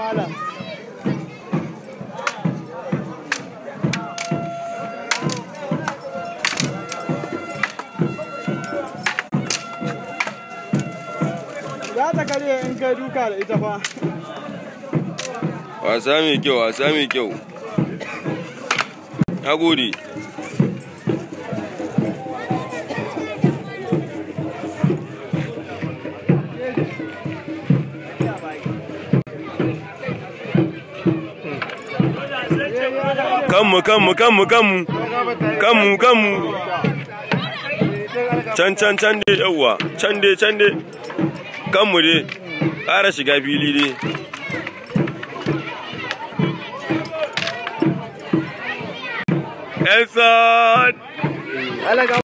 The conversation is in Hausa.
malam za ta karye in kai duka da ita fa wasa mai kyau wasa mai kyau na gode kanmu kanmu kanmu kanmu kanmu kanmu can can can dai yawwa can dai can dai kanmu dai ƙara shiga fili dai Elson!